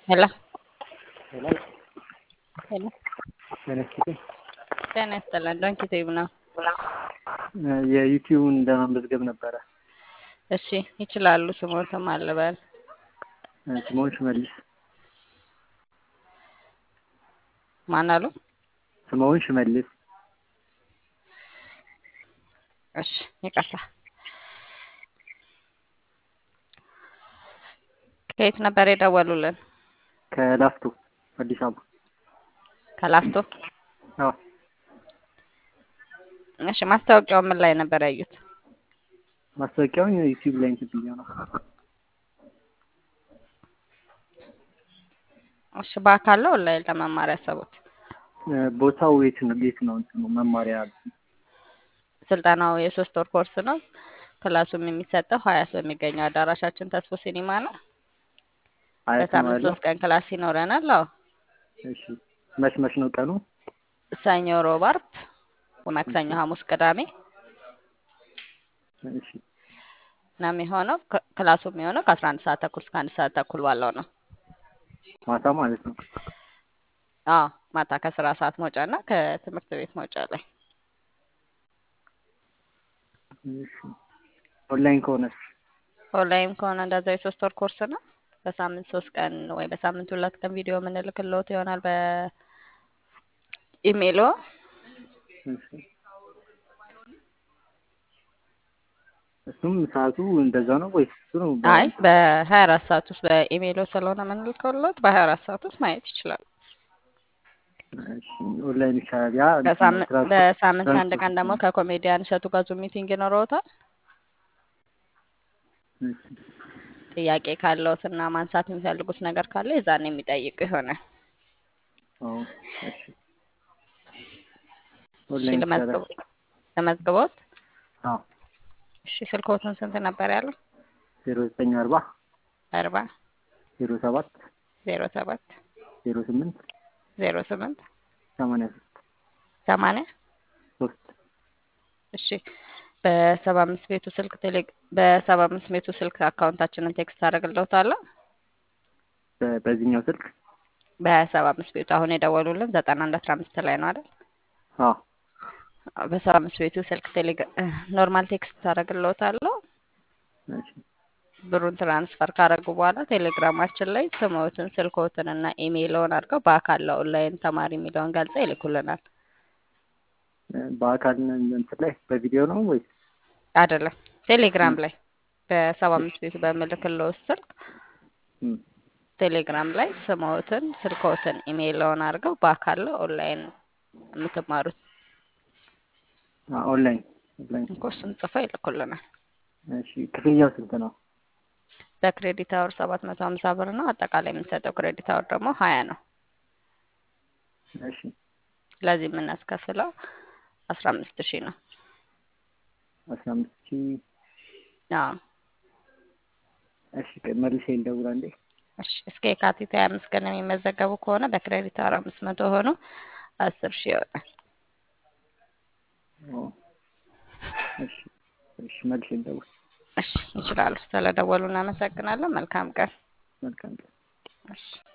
ሄሎ ሄሎ ሄሎ ተነስቼ ጤና ይስጥልን። ዶንኪ ቲዩብ ነው። የዩቲዩብን ለማመዝገብ ነበረ። እሺ ይችላሉ። ስሞትም አልበል ስምኦን ሽመልስ ማን አሉ? ስምኦን ሽመልስ እሺ ይቅርታ። ከየት ነበር የደወሉልን? ከላፍቶ አዲስ አበባ። ከላፍቶ። አዎ እሺ ማስታወቂያው ምን ላይ ነበር ያዩት? ማስታወቂያውን ዩቲዩብ ላይ እንትን ብዬ ነው። እሺ በአካል ነው ኦንላይን ለመማር ያሰቡት? ቦታው የት ነው? የት ነው እንትኑ መማሪያ? ስልጠናው የሶስት ወር ኮርስ ነው። ክላሱም የሚሰጠው ሀያ ሰው የሚገኘው አዳራሻችን ተስፎ ሲኒማ ነው። አያት ነው በሳምንት ያለው? ሶስት ቀን ክላስ ይኖረናል። አዎ እሺ መች መች ነው ቀኑ? ሰኞ፣ ሮብ፣ አርብ፣ ማክሰኞ፣ ሐሙስ፣ ቅዳሜ እሺ ነው የሚሆነው። ክ- ክላሱ የሚሆነው ከአስራ አንድ ሰዓት ተኩል እስከ አንድ ሰዓት ተኩል ባለው ነው። ማታ ማለት ነው። አዎ ማታ ከስራ ሰዓት መውጫ እና ከትምህርት ቤት መውጫ ላይ እሺ ኦንላይን ከሆነስ? ኦንላይን ከሆነ እንደዛ የሶስት ወር ኮርስ ነው። በሳምንት ሶስት ቀን ወይ በሳምንት ሁለት ቀን ቪዲዮ የምንልክልዎት ይሆናል በኢሜይሎ። እሺ እሱም ሰዓቱ እንደዛ ነው ወይስ እሱ ነው? አይ በሀያ አራት ሰዓት ውስጥ በኢሜይሎ ስለሆነ የምንልክልዎት በሀያ አራት ሰዓት ውስጥ ማየት ይችላል። እሺ ኦንላይን ይቻላል። ያ በሳምንት ትራንስፖርት በሳምንት አንድ ትራንስፖርት ቀን ደግሞ ከኮሜዲያን እሸቱ ጋር ዙም ሚቲንግ ይኖረዎታል። እሺ ጥያቄ ካለዎት እና ማንሳት የሚፈልጉት ነገር ካለ የዛን የሚጠይቁ ይሆናል። አዎ እሺ እሺ ኦንላይን ይቻላል። ልመዝግቦ ልመዝግቦት። አዎ እሺ ስልክዎትን ስንት ነበር ያለው? ዜሮ ዘጠኝ አርባ አርባ ዜሮ ሰባት ዜሮ ሰባት ዜሮ ስምንት ዜሮ ስምንት ሰማንያ ሶስት ሰማንያ ሶስት እሺ በሰባ አምስት ቤቱ ስልክ ቴሌ በሰባ አምስት ቤቱ ስልክ አካውንታችንን ቴክስት አደርግልዎታለሁ። በ- በዚህኛው ስልክ በሰባ አምስት ቤቱ አሁን የደወሉልን ዘጠና አንድ አስራ አምስት ላይ ነው አይደል? አዎ በሰባ አምስት ቤቱ ስልክ ቴሌ ኖርማል ቴክስት አደርግልዎታለሁ። እሺ ብሩን ትራንስፈር ካደረጉ በኋላ ቴሌግራማችን ላይ ስምዎትን፣ ስልክዎትን እና ኢሜይልዎን አድርገው በአካል ለኦንላይን ተማሪ የሚለውን ገልጸው ይልኩልናል። በአካል እንትን ላይ በቪዲዮ ነው ወይስ? አይደለም ቴሌግራም ላይ በሰባ አምስት ቤቱ በምልክልዎት ስልክ እም፣ ቴሌግራም ላይ ስምዎትን፣ ስልክዎትን፣ ኢሜይልዎን አድርገው በአካል ለኦንላይን የምትማሩት አ- ኦንላይን ኦንላይን። እኮ እሱን ጽፈው ይልኩልናል። እሺ ክፍያው ስንት ነው? በክሬዲት አወር ሰባት መቶ ሀምሳ ብር ነው። አጠቃላይ የምንሰጠው ክሬዲት አወር ደግሞ ሀያ ነው። እሺ ለዚህ የምናስከፍለው አስራ አምስት ሺህ ነው። አስራ አምስት ሺህ አዎ እሺ ቆይ መልሼ ልደውል አንዴ። እሺ እስከ የካቲት ሀያ አምስት ቀን የሚመዘገቡ ከሆነ በክሬዲት አወር አምስት መቶ ሆኖ አስር ሺህ ይሆናል። ኦ፣ እሺ እሺ መልሼ ልደውል። እሺ ይችላሉ። ስለደወሉ እናመሰግናለን። መልካም ቀን። መልካም ቀን። እሺ